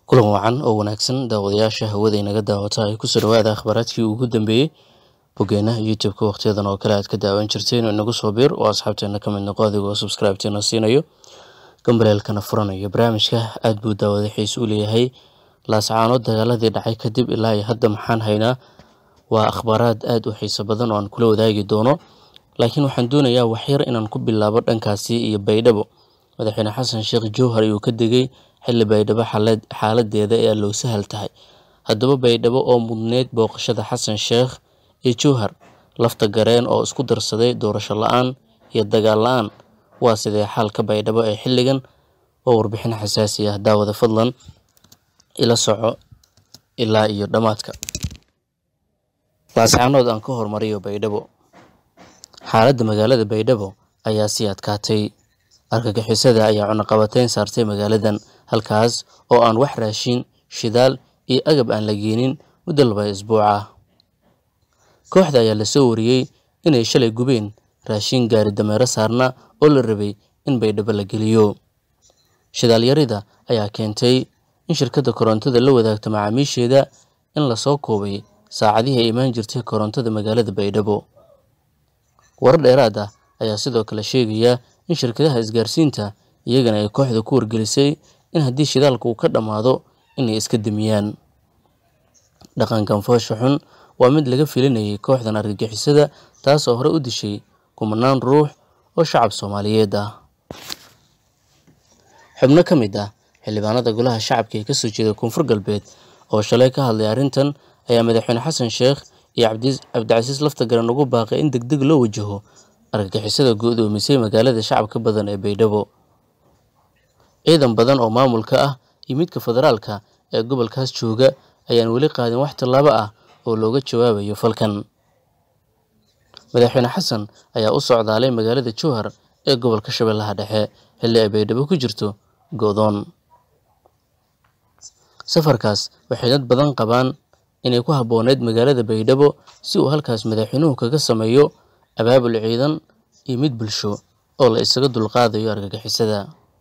kulan wacan oo wanaagsan daawadayaasha hawada inaga daawata ay kusoo dhawaada akhbaaraadkii ugu dambeeyey bogeenaha youtube-ka wakhtiyadan oo kale aad ka daawan jirteen inagu soo biir oo asxaabteena ka mid noqo adigoo subscribe-teena siinayo gambaleelkana furanayo barnaamijka aad buu daawada xiise u leeyahay laascaanood dagaaladii dhacay kadib ilaa iyo hadda maxaan haynaa waa akhbaaraad aad u xiiso badan oo aan kula wadaagi doono laakiin waxaan doonayaa waxyar inaan ku bilaabo dhankaasi iyo baydhabo madaxweyne xasan sheekh jowhar ayuu ka degay xilli baydhabo xaaladeeda ee loo sahal tahay haddaba baydhabo oo mudneyd booqashada xasan sheekh iyo jowhar lafta gareen oo isku darsaday doorasho la-aan iyo dagaal la-aan waa sidee xaalka baydhabo ee xilligan oo warbixin xasaasi ah daawada fadlan ila soco ilaa iyo dhammaadka laascaanood aan ka hormariyo baydhabo xaaladda magaalada baydhabo ayaa sii adkaatay argagixisada ayaa cunaqabateyn saartay magaaladan halkaas oo aan wax raashin shidaal iyo agab aan la geenin muddo laba isbuuc ah kooxda ayaa lasoo wariyey inay shalay gubeen raashin gaari dameero saarna oo la rabay in baydhabo la geliyo shidaalyarida ayaa keentay in shirkadda korontada la wadaagto macaamiisheeda in lasoo koobay saacadihii ay imaan jirtay korontada magaalada baydhabo warar dheeraad ah ayaa sidoo kale sheegaya in shirkadaha isgaarsiinta iyagana ay kooxda ku wargelisay in haddii shidaalka uu ka dhammaado inay iska damiyaan dhaqankan foosha xun waa mid laga filinayay kooxdan argagixisada taas oo hore u dishay kumanaan ruux oo shacab soomaaliyeed ah xubno ka mid ah xildhibaanada golaha shacabka ee kasoo jeeda koonfur galbeed oo shalay ka hadlay arrintan ayaa madaxweyne xasan sheekh iyo cabdicasiis laftagaran ugu baaqay in degdeg loo wajaho argagixisada go-doomisay magaalada shacabka badan ee baydhabo ciidan badan oo maamulka ah iyo midka federaalka ee gobolkaas jooga ayaan weli qaadin wax tallaabo ah oo looga jawaabayo falkan madaxweyne xasan ayaa u socdaalay magaalada jowhar ee gobolka shabeellaha dhexe xilli ay baydhabo ku jirto go'doon safarkaas waxay dad badan qabaan inay ku habbooneyd magaalada baydhabo si uu halkaas madaxweynuhu kaga sameeyo abaabul ciidan iyo mid bulsho oo la isaga dulqaadayo argagixisada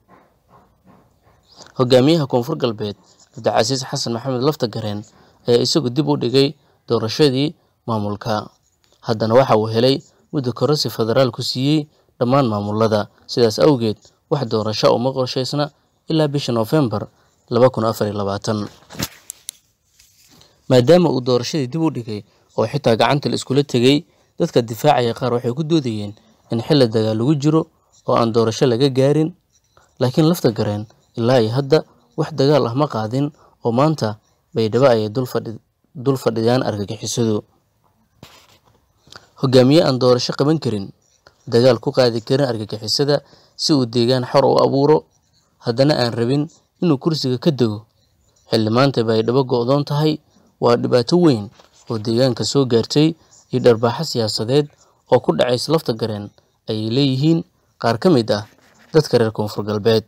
hogaamiyaha koonfur galbeed cabdicasiis xasan maxamed laftagareen ayaa isagu dib u dhigay doorashadii maamulka haddana waxa uu helay muddo kororsi federaalku siiyey dhammaan maamulada sidaas awgeed wax doorasho uma qorshaysna ilaa bisha noofembar laba kun afar iyo labaatan maadaama uu doorashadii dib u dhigay oo xitaa gacanta la iskula tegey dadka difaacaya qaar waxay ku doodayeen in xilli dagaal lagu jiro oo aan doorasho laga gaarin laakiin lafta gareen ilaa iyo hadda wax dagaal ah ma qaadin oo maanta baydhabo ayay dul fadhiyaan argagixisadu hogaamiye aan doorasho qaban karin dagaal ku qaadi karin argagixisada si uu deegaan xor u abuuro haddana aan rabin inuu kursiga ka dego xilli maanta baydhabo go'doon tahay waa dhibaato weyn oo deegaanka soo gaartay iyo dharbaaxo siyaasadeed oo ku dhacaysa lafta gareen ayay leeyihiin qaar ka mid ah dadka reer koonfur galbeed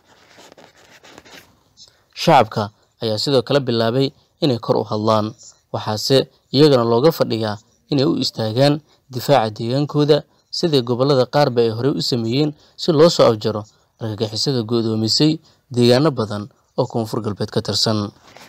shacabka ayaa sidoo kale bilaabay inay kor u hadlaan waxaase iyagana looga fadhiyaa inay u istaagaan difaaca deegaankooda sidai gobollada qaarba ay horey u sameeyeen si loo soo afjaro argagixisada go'doomisay deegaano badan oo koonfur galbeed ka tirsan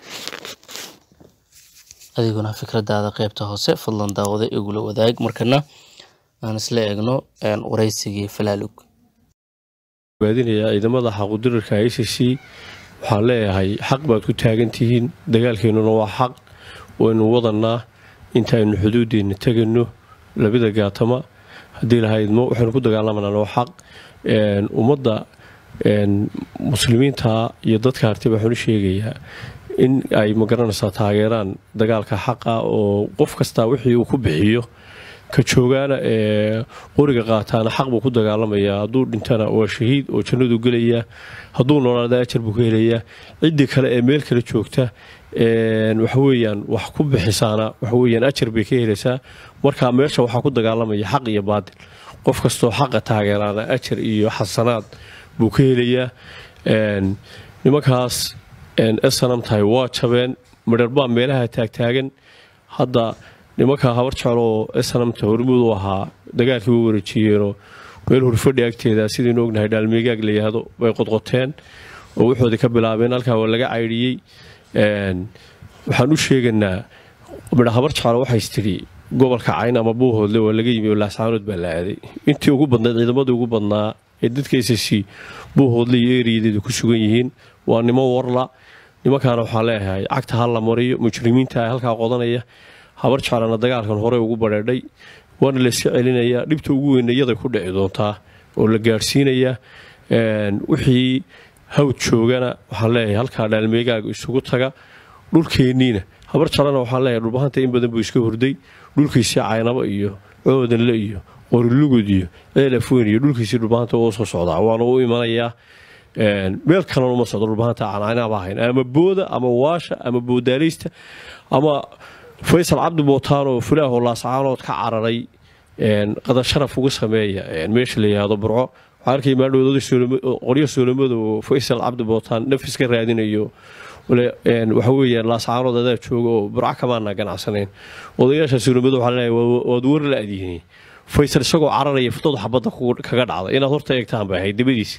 adiguna fikradaada qaybta hoose fadlan daawada igula wadaag markana aan isla eegno waraysigii falaalug baadinayaa ciidamada xaqudirirka i c c waxaan leeyahay xaq baad ku taagan tihiin dagaalkeennuna waa xaq waynu wadanaa intaaynu xuduudeenna tegayno labada gaatama haddii lahaydmo waxaynu ku dagaalamanaa waa xaq ummadda muslimiinta iyo dadka hartiba waxaan u sheegayaa in ay magaranaysaa taageeraan dagaalka xaqa oo qof kastaa wixii uu ku bixiyo ka joogaana ee qoriga qaataana xaq buu ku dagaalamayaa hadduu dhintana waa shahiid oo jannadu gelaya hadduu noolaada ajar buu ka helayaa ciddii kale ee meel kale joogta waxaweyaan wax ku bixisaana waxaweyaan ajar bay ka helaysaa marka meesha waxaa ku dagaalamaya xaq iyo baadil qof kastoo xaqa taageeraana ajar iyo xasanaad buu ka helayaa nimankaas snam tahay waa jabeen midharbaa meelaha taagtaagan hadda nimanka habar jecloo snamta hormuud u ahaa dagaalkii way wareejiyeenoo meel hurfadhi agteeda sidaynu ognahay dhaalmeegaag la yihahdo bay qodqoteen oo wuxoodii ka bilaabeen halkaa waa laga caydhiyey waxaan u sheeganaa midha habar jeclo waxays tidhi gobolka cayn ama buuhoodle waa laga yimi oo laascaanood baa la aaday intii ugu badnayd ciidamadii ugu badnaa ee dadka s c buuhoodle iyo eriyadeedu ku sugan yihiin waa nimo warla nimankaana waxaa leeyahay cagta ha la mariyo mujrimiinta halkaa qodanaya habar jeclana dagaalkan hore ugu badheedhay waana la iska celinayaa dhibta ugu weyna iyaday ku dhici doontaa oo la gaadhsiinayaa wixii hawd joogana waxaan leeyahay halkaa dhaalmeegaaga isugu taga dhulkeenniina habar jalana waxaan leeyahay dhulbahanta in badan buu iska hurday dhulkiisii caynabo iyo coodanle iyo qorilugud iyo ceelafweyn iyo dhulkiisii dhulbahanta oo soo socdaa waana u imanayaa meel kalena uma socdo dhulbahanta caanaynaba ahayn ama booda ama waasha ama boodaaleysta ama faysal cabdi bootaan oo fulaahoo laascaanood ka cararay qadar sharaf uga sameeya meesha la yihahdo burco waxaa arkay maadhowdqoryo soolamada oo faysal cabdi bootaan nafis ka raadinayo waxa weeyaan laascaanood adaa jooga oo burco kamaana ganacsanayn odayaasha soolamada waxaa leeyahay waad war la adyihiin faysal isagoo cararaya futooda xabadda kaga dhacday inaad horta eegtaan bay ahayd dabadiis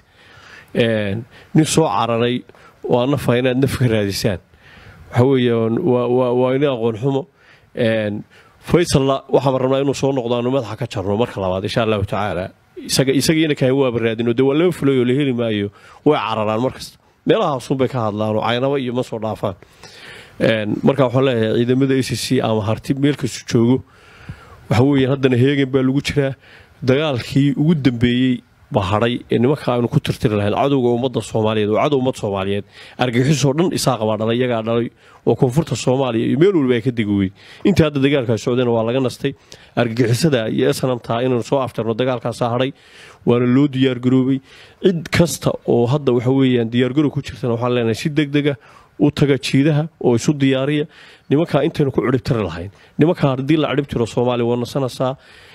nin soo cararay oo aan nafa inaad naf ka raadisaan waxa weeyaan waa ina aqoon xumo faysalla waxaan rabnaa inuu soo noqdo aanu madaxa ka jarno marka labaad insha allahu tacaala isagiina kahan waaba raadino dee waa laba fulay oo la heli maayo way cararaan markasta meelahaasunbay ka hadlaan oo caynaba iyo ma soo dhaafaan marka waxaan leeyahay ciidamada a c c ama harti meel kastu joogo waxa weeyaan haddana heegan baa lagu jiraa dagaalkii ugu dambeeyey bahadhay ee nimanka aynu ku tirtiri lahayn cadowga ummadda soomaaliyeed oo cadow ummad soomaaliyeed argixisoo dhan isaaqa baa dhalay iyagaa dhalay oo koonfurta soomaaliya iyo meel waliba ay ka degi weyd intii hadda dagaalkaa socdayna waa laga nastay argagixisada iyo snamtaa inaynu soo afjarno dagaalkaasaa hadhay waana loo diyaargaroobay cid kasta oo hadda waxa weeyaan diyaargarow ku jirtana waxaan leenahay si degdega u taga jiidaha oo isu diyaariya nimankaa intaynu ku ciribtiri lahayn nimankaa haddii la ciribtiro soomaaliya waa nasanaysaa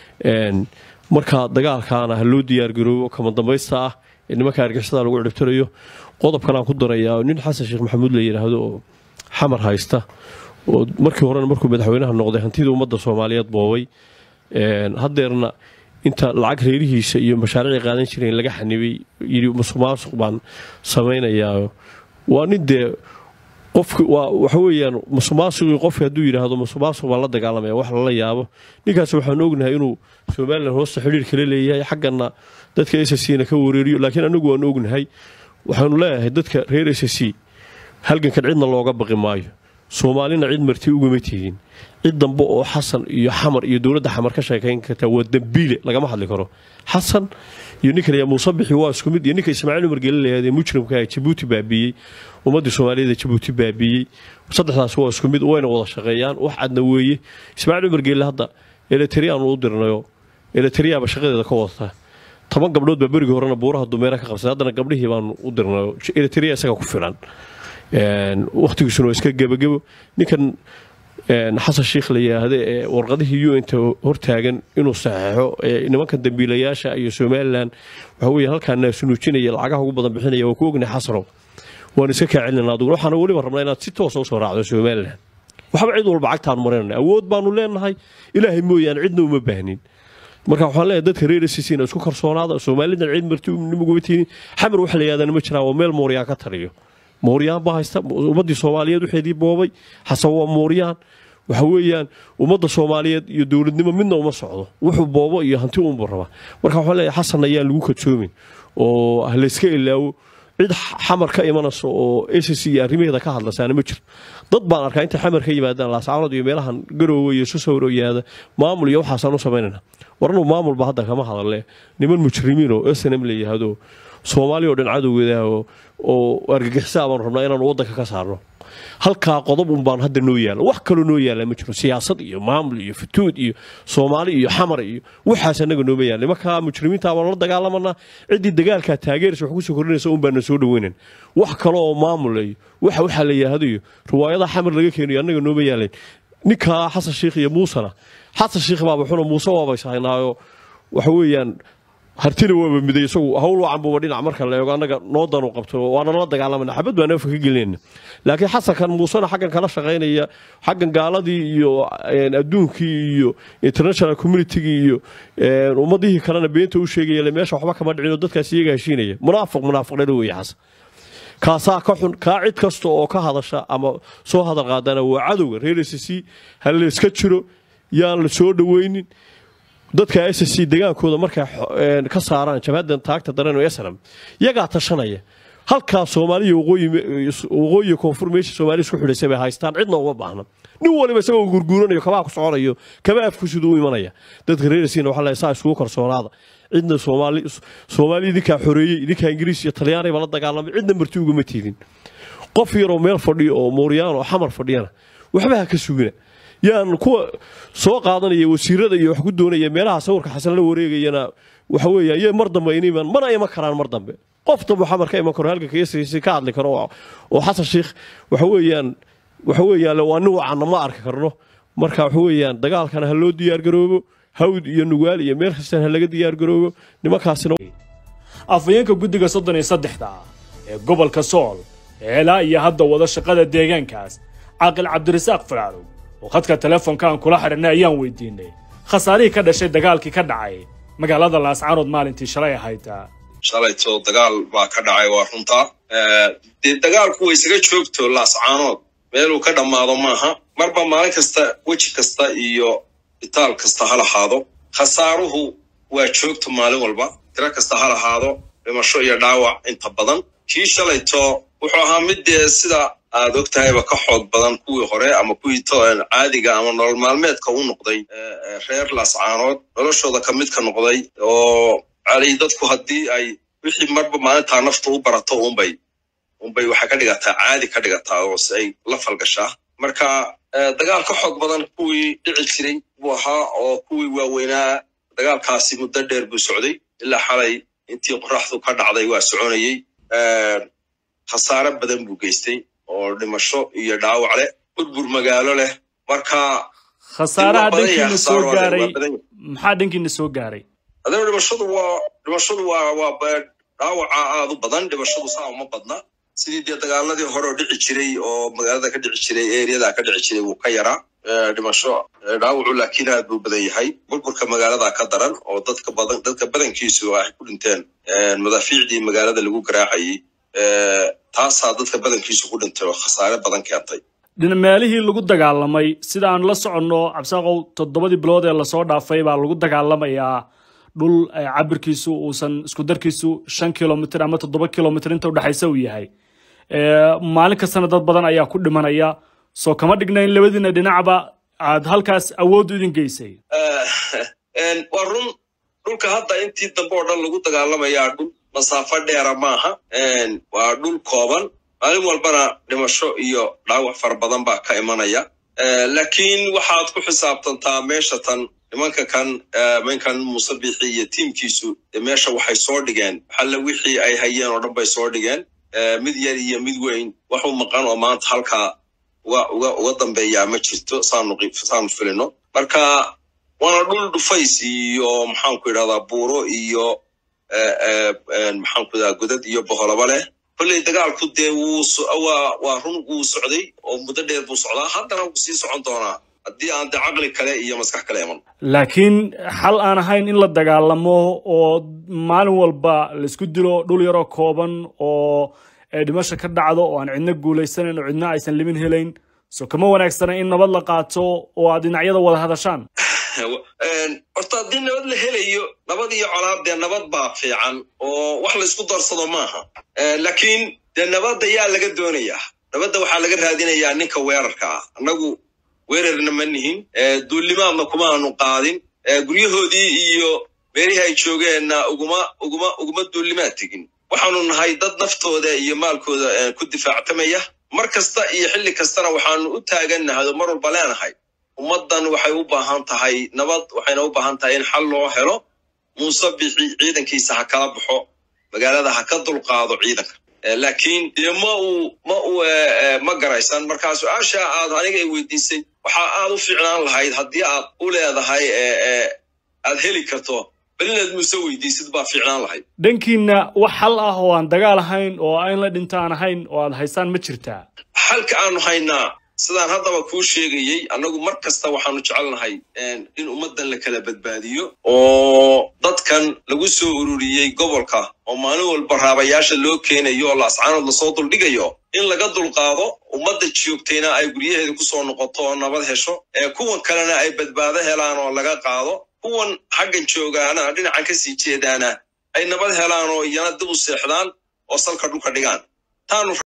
marka dagaalkaana ha loo diyaargaroobo kama dambaysta ah ee nimanka argixisada lagu ciribtirayo qodobkan aan ku darayaa nin xasan sheekh maxamuud la yidhaahdo oo xamar haysta oo markii horena markuu madaxweynaha noqday hantida ummadda soomaaliyeed boobay haddeerna inta lacag reerihiisa iyo mashaariicii qaadan jireen laga xanibay yidhi musuqmaasuq baan samaynayaa waa nin dee qofki waa waxa weeyaan musuqmaasuqii qofki hadduu yidhaahdo musuqmaasuq baan la dagaalamaya wax lala yaabo ninkaas waxaan ognahay inuu somalilan hoosta xidhiir kala leeyahay xaggana dadka s c na ka wareeriyo laakiin anagu waan ognahay waxaanu leeyahay dadka reer s c halgankan cidna looga baqi maayo soomaalina cid marti ugama tihiin cid dambe oo xasan iyo xamar iyo dowladda xamar ka sheekayn karta waa dambiile lagama hadli karo xasan iyo ninka la muuse bixi waa isku mid iyo ninka ismaaciil umar geele layahdee mujrimka ee jabuuti baabiiyey ummaddii soomaaliyeed ee jabuuti baabiiyey saddexdaas waa isku mid wayna wada shaqeeyaan wax cadna weeye ismaaciil umar geele hadda eletriyaanu u dirnayo eletriyaaba shaqadeeda ka wadata toban gabdhood baa berigii horena buuraha dumeera ka qabsay haddana gabdhihii baanu u dirnayo eletriya isaga ku filan wakhtigiisuna waa iska gebagebo ninkan xasan sheikh la yidhaahda ee warqadihii u inta hortaagan inuu saxeixo nimankan dambiilayaasha iyo somalilan waxa weeye halkaa naasunuujinaya lacagaha ugu badan bixinaya waa ku ognahay xasanow waan iska kaa celinana aduguna waxaana weliba rabnaa inaad si toosa usoo raacdo somalilan waxba cid walba cagtaan marinana awood baanu leenahay ilaahay mooyaane cidna uma baahnin marka waxaan leeyahay dadka reer sisina isku kalsoonaada soomaalidan cid marti nimaguma tiinin xamar waxa la yihahdaa ma jiraan waa meel mooryaan ka taliyo mooryaan baa haysta ummaddii soomaaliyeed waxeedii boobay xasan waa mooryaan waxa weeyaan ummadda soomaaliyeed iyo dowladnimo midna uma socdo wuxuu boobo iyo hanti unbuu rabaa marka waxaan leeyahay xasan ayaan lagu kadsoomin oo layska ilaawo cid xamar ka imanayso oo s c iyo arrimaheeda ka hadlasaana ma jirto dad baan arkaa intay xamar ka yimaadaan laascaanood iyo meelahan garoowe iyo susawro yaada maamul iyo waxaasaan u samaynayna warnuu maamulba hadda kama hadalle niman mujrimiin oo snm la yihahdo soomaaliya oo dhan cadowgeeda oo argagixisaa baanu rabnaa inaanu waddanka ka saarno halkaa qodob un baan hadda noo yaala wax kaloo noo yaala ma jiro siyaasad iyo maamul iyo futuud iyo soomaali iyo xamar iyo waxaas annaga nooma yaala nimankaa mujrimiinta baanu la dagaalamanaa ciddii dagaalkaa taageeraysa wax kusoo kordhinaysa un baana soo dhaweynan wax kale oo maamul iyo waxa waxaa la yihahdo iyo riwaayadaha xamar laga keenayo annaga nooma yaalayn ninkaa xasan sheikh iyo muusena xasan sheikh baaba xuna muuse waaba ishaynaayo waxa weeyaan hartina waaba miday isagu hawl wacan buuba dhinac marka la eego annaga noo danu qabto waana la dagaalamana xabad baan afka ka gelinayna laakiin xasankan muusena xaggan kala shaqaynaya xaggan gaaladii iyo adduunkii iyo international communitygii iyo ummadihii kalena beenta u sheegaya meesha waxba kama dhicin oo dadkaas iyaga heshiinaya munaafiq munaafiq dhalo weeye xasan kaasaa ka xun kaa cid kasta oo ka hadasha ama soo hadal qaadana waa cadowga reer s c ha layska jiro yaan la soo dhoweynin dadka s c degaankooda markay ka saaraan jabhadan taagta daran ee snam yagaa tashanaya halkaa soomaaliya waqooyiga koonfur meesha soomaaliya isku xidhaysay bay haystaan cidna uma baahna nin waliba isagoo gurguuranayo kabaa ku soconayo kaba afku siduu u imanaya dadka reerasiina waxaa leeyahay saa isugu kalsoonaada cidna soomaali soomaali idinkaa xoreeyey idinkaa ingiriis iyo talyaanayba la dagaalamay cidna marti ugama tiidin qof yaroo meel fadhiyo oo mooryaan oo xamar fadhiyana waxba ha ka sugina yaan kuwa soo qaadanaya wasiirada iyo wax ku doonaya meelaha sawirka xasan la wareegayana waxa weeyaan iyo mar dambe iniman mana iman karaan mar dambe qof dambe xamar ka iman karo halganka yasiisi ka hadli karo oo xasan sheikh waxa weeyaan waxa weeyaan waa nin wacanna ma arki karno marka waxa weeyaan dagaalkana ha loo diyaargaroobo hawd iyo nugaal iyo meel kastan ha laga diyaargaroobo nimankaasina afhayeenka guddiga soddon iyo saddexda ee gobolka sool ee ilaa iyo hadda wada shaqada deegaankaas caaqil cabdirasaaq faraarow oo khadka telefoonka aan kula xidhanay ayaan weydiinay khasaarihii ka dhashay dagaalkii ka dhacay magaalada laascaanood maalintii shalay ahayd shalayto dagaal baa ka dhacay waa runtaa dee dagaalku way isaga joogto laascaanood meeluu ka dhammaado maaha marba maalin kasta weji kasta iyo itaal kasta ha lahaado khasaaruhu waa joogto maalin walba tiro kasta ha lahaado dhimasho iyo dhaawac inta badan kii shalayto wuxuu ahaa mid dee sida aad og tahayba ka xoog badan kuwii hore ama kuwii caadiga ama nolol maalmeedka u noqday reer laascaanood noloshooda ka mid ka noqday oo cali dadku haddii ay wixii marba maalintaa nafta u barato unbay unbay waxay ka dhigataa caadi ka dhigataa oo si ay la falgashaa marka dagaal ka xoog badan kuwii dhici jiray buu ahaa oo kuwii waaweynaa dagaalkaasi muddo dheer buu socday ilaa xalay intii qoraxdu ka dhacday waa soconayey khasaare badan buu geystay oo dhimasho iyo dhaawac leh burbur magaalo leh marka khasaaraha dhankiina soo gaaray maxaa dhankiina soo gaaray adana dhimashadu waa dhimashadu waa waa dhaawaca aad u badan dhimashadu saa uma badna sidii dee dagaaladii hore oo dhici jiray oo magaalada ka dhici jiray eriyada ka dhici jiray wuu ka yaraa dhimasho dhaawacu laakiin aad buu badan yahay burburka magaalada ka daran oo dadka badan dadka badankiisu ay ku dhinteen madaafiicdii magaalada lagu garaacayay taasaa dadka badankiisu ku dhintay oo khasaare badan keentay meelihii lagu dagaalamay sida aan la soconno cabsaaqow toddobadii bilood ee lasoo dhaafay baa lagu dagaalamayaa dhul cabirkiisu uusan isku darkiisu shan kilomitr ama toddoba kilomitr inta udhexaysa uu yahay maalin kastana dad badan ayaa ku dhimanaya soo kama dhigna in labadiina dhinacba aad halkaas awood idin geysay waa run dhulka hadda intii dambe oo dhan lagu dagaalamayaa dhul masaafo dheera maaha waa dhul kooban maalin walbana dhimasho iyo dhaawac fara badan baa ka imanaya laakiin waxaad ku xisaabtantaa meesha tan nimanka kan ninkan muuse bixi iyo tiimkiisu meesha waxay soo dhigeen xalle wixii ay hayeen oo dhan bay soo dhigeen mid yar iyo mid weyn wax u maqan oo maanta halkaa uga uga uga dambeeyaa ma jirto saanu saanu filino marka waana dhul dhufays iyo maxaanku idhahdaa buuro iyo maxaanku idhahdaa godad iyo boholaba leh kolley dagaalku dee wuu waa waa run wuu socday oo muddo dheer buu socdaa haddana wuu sii socon doonaa haddii aan de caqli kale iyo maskax kale iman laakiin xal aan ahayn in la dagaalamo oo maalin walba laisku dilo dhul yaroo kooban oo dhimasha ka dhacdo oo aan cidna guulaysanayn oo cidna aysan limin helayn so kama wanaagsana in nabad la qaato oo aad dhinacyada wada hadashaan horta haddii nabad la helayo nabad iyo colaad dee nabad baa fiican oo wax laysku darsado maaha laakiin dee nabadda yaa laga doonayaa nabadda waxaa laga raadinayaa ninka weerarka ah annagu weerarna ma nihin duullimaadna kuma aanu qaadin guryahoodii iyo meelihii ay joogeenna uguma uguma uguma duullimaad tegin waxaanu nahay dad naftooda iyo maalkooda ku difaactamaya mar kasta iyo xilli kastana waxaanu u taagannahay oo mar walba leenahay ummaddan waxay u baahan tahay nabad waxayna u baahan tahay in xal loo helo muuse bixi ciidankiisa ha kala baxo magaalada ha ka dulqaado ciidanka laakiin dee ma uu ma uu ma garaysan markaa su-aasha aad aniga ay weydiisay waxaa aad u fiicnaan lahayd haddii aad u leedahay aad heli karto bal inaad muuse weydiisid baa fiicnaan lahayd dhankiina wax xal ah oo aan dagaal ahayn oo in la dhinto aan ahayn oo aad haysaan ma jirtaa xalka aanu haynaa sidaan haddaba kuu sheegayey annagu mar kasta waxaanu jecelnahay in ummaddan la kala badbaadiyo oo dadkan lagu soo ururiyey gobolka oo maalin walba raabayaasha loo keenayo oo laascaanood lasoo duldhigayo in laga dulqaado ummadda joogtayna ay guryaheeda ku soo noqoto oo nabad hesho ee kuwan kalena ay badbaado helaan oo laga qaado kuwan xaggan joogaana dhinacan ka sii jeedaana ay nabad helaan oo iyana dib u seexdaan oo salka dhulka dhigaan taanu